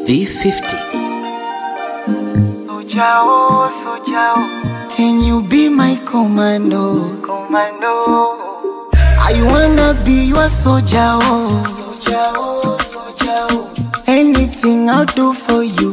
V50. Sojao, Sojao, Can you be my commando? Commando. I wanna be your soldier. Oh. Soldier, oh, soldier. oh. Anything I'll do for you.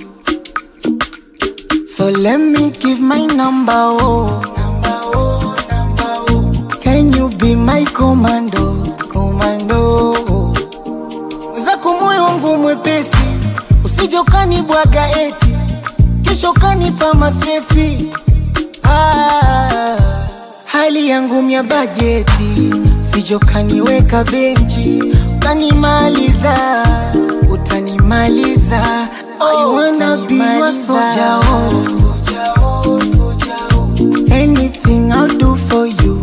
So let me give my number. Oh. Number, oh, number, oh. Can you be my commando? Commando. oh. Mwenzako moyo wangu mwepesi, usije ukanibwaga eti kesho ukanipa mastresi. Ah, hali yangu mya bajeti, usije ukaniweka benchi ukanimaliza, utanimaliza. I wanna be your soldier, oh. Anything I'll do for you.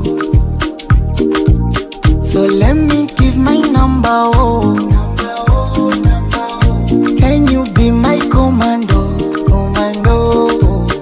So let me give my number, oh. Can you be my commando, commando?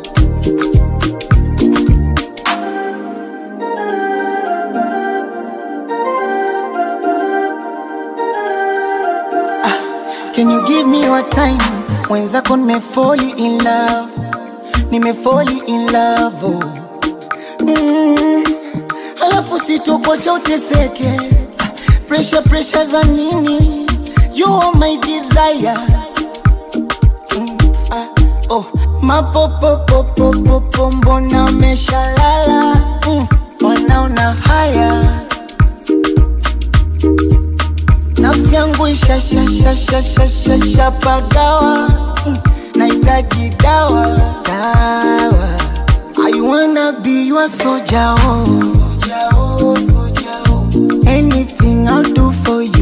Ah, Can you give me your time? Mwenzako nimefoli in love, nimefoli in love, oh. Mm, alafu sitokocha uteseke pressure pressure za nini you are my desire mm, ah, oh. mapopopopopopo mbona umeshalala mm, wanaona haya nafsi yangu ishashashashashashapagawa mm, nahitaji dawa dawa I wanna be your soldier, oh. Anything I'll do for you.